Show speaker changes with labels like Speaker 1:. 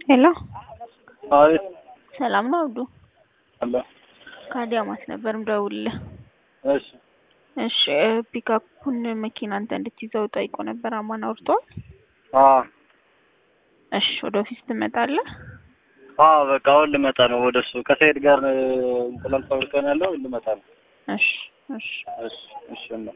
Speaker 1: ሄሎ
Speaker 2: አቤት
Speaker 1: ሰላም ነው አብዱ?
Speaker 2: አለ
Speaker 1: ከአዲያማት ነበር ምደውልልህ።
Speaker 2: እሺ
Speaker 1: እሺ ፒካፑን መኪና አንተ እንድትይዘው ጠይቆ ነበር። አማን አውርቷል።
Speaker 2: አ
Speaker 1: እሺ ወደ ኦፊስ ትመጣለህ?
Speaker 2: አ በቃ አሁን ልመጣ ነው ወደ እሱ ከሰይድ ጋር እንቁላል ፋብሪካ ነው ያለው ልመጣ ነው።
Speaker 1: እሺ እሺ
Speaker 2: እሺ እሺ እና